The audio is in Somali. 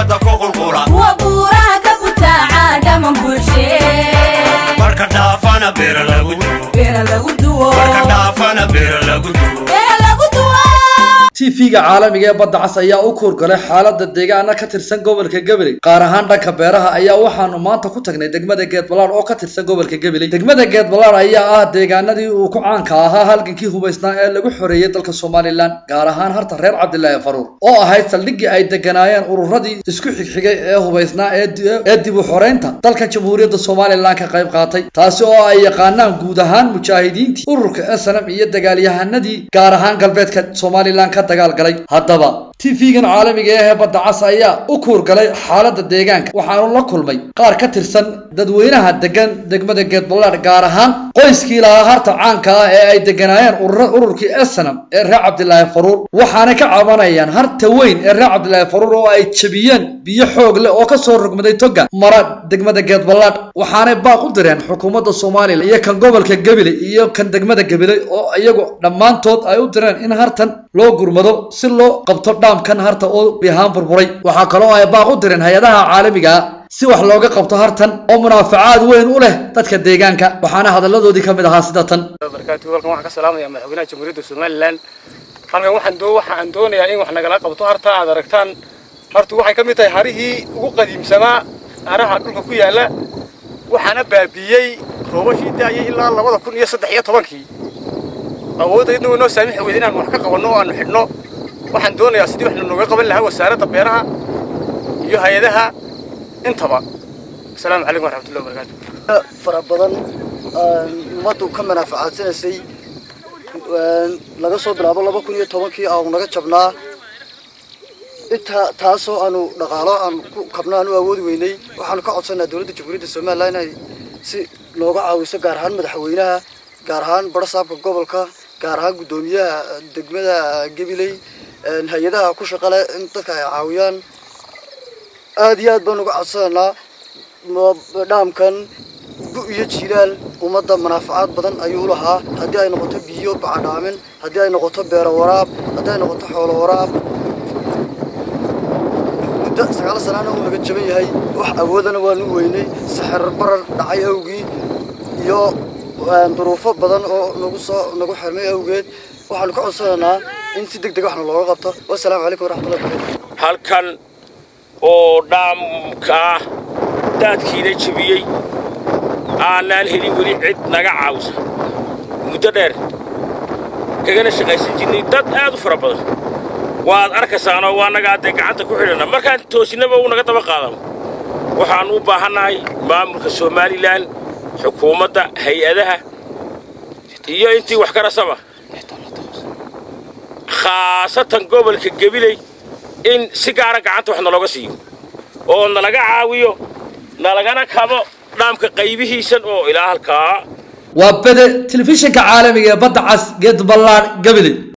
badda ku qulqula kuwa buuraha ka butaaca dhaman bulshee marka dhaafana beera lagu duwo beera lagu duwo marka dhaafana beera lagu duwo beera lagu duwo tv-ga caalamiga ee badda cas ayaa u kuurgalay xaalada deegaana ka tirsan gobolka gabiley qaar ahaan dhanka beeraha ayaa waxaanu maanta ku tagnay degmada geedbalaad oo ka tirsan gobolka gabiley degmada geedbalaad ayaa ah deegaanadii uu ku caanka ahaa halgankii hubaysnaa ee lagu xoreeyey dalka somalilan gaar ahaan harta reer cabdilaahi faruur oo ahayd saldhiggii ay deganaayeen ururadii isku xigxigay ee hubaysnaa ee di- ee dib u xoreynta dalka jamhuuriyadda somalilan ka qayb qaatay taasi oo ay yaqaanaan guud ahaan mujaahidiintii ururka snm iyo dagaalyahanadii gaar ahaan galbeedka somalilan ka dagaalgalay haddaba tv-gan caalamiga ah ee badda cas ayaa u kuurgalay xaalada deegaanka waxaanu la kulmay qaar ka tirsan dadweynaha degan degmada geedbalaad gaar ahaan qoyskii lahaa harta caanka ah ee ay deganaayeen urura- ururkii snm ee reer cabdilaahi faruur waxaanay ka cabanayaan harta weyn ee reer cabdilaahi faruur oo ay jabiyeen biyo xoog leh oo kasoo rogmaday toga mara degmada geedbalaad waxaanay baaq u direen xukuumadda somalilan iyo kan gobolka gabiley iyo kan degmada gabiley oo iyagu dhammaantood ay u direen in hartan loo gurmado si loo qabto dhaamkan harta oo bihaan burburay waxaa kaloo ay baaq u direen hay-adaha caalamiga ah si wax looga qabto hartan oo munaafacaad weyn u leh dadka deegaanka waxaana hadalladoodii ka mid ahaa sida tan barakaatu halkan waxaan ka salaamayaa madaxweynaha jamhuuriyadda somalilan halkan waxaan doo waxa aan doonayaa in wax nagala qabto harta aad aragtaan hartu waxay ka mid tahay harihii ugu qadiimsanaa haraha dhulka ku yaala waxaana baabiiyey roobashii daayay ilaa labada kun iyo saddex iyo tobankii awooddaydna way noo saamixi weyda inaan wax ka qabanno oo aanu xidhno waxaan doonayaa sidii wax nooga qaban lahaa wasaaradda beeraha iyo hay-adaha intaba asalaamu calaykum waraxmatullahi wabarakaatu fara badan ummaddu ka manaafacadsanaysay laga soo bilaabo laba kun iyo tobankii aanu naga jabnaa intaa taasoo aanu dhaqaalo aan ku kabno aan u awoodi weynay waxaanu ka codsanaa dowladda jamhuuriyadda somalilan inay si nooga caawiso gaar ahaan madaxweynaha gaar ahaan barasaabka gobolka gaar ahaan guddoomiyaha degmada gabiley hay-adaha ku shaqale in dadka ay caawiyaan aada iyo aad baan uga codsanaynaa mo- dhaamkan gu iyo jilaal ummadda manaafacaad badan ayuu lahaa haddii ay noqoto biyo bacadhaamin haddii ay noqoto beero waraab haddii ay noqoto xoolo waraab muddo sagaal sanaana uu naga jaban yahay wax awoodana waanu weynay saxir barar dhacay awgii iyo duruufo badan oo nagu soo nagu xirmay awgeed waxaanu ka codsanaynaa in si deg deg waxna looga qabto wasalaamu calaykum waraxmatullahi wabarakatu halkan oo dhaamka ah daadkiina jebiyey aanaan helin weli cid naga caawisa muddo dheer kagana shaqaysan jirnay dad aad u fara badan waad arkaysaanoo waa nagaa dee gacanta ku xidhanna markaan toosinaba uu naga daba qaadano waxaan u baahannahay maamulka somalilan xukuumadda hay-adaha iyo intii wax karasaba khaasatan gobolka gabiley in si gaara gacanta wax nalooga siiyo oo nalaga caawiyo nalagana kabo dhaamka qaybihiisan oo ilaa halkaa waa bede telefishinka caalamiga ee badda cas geedbalaad gabiley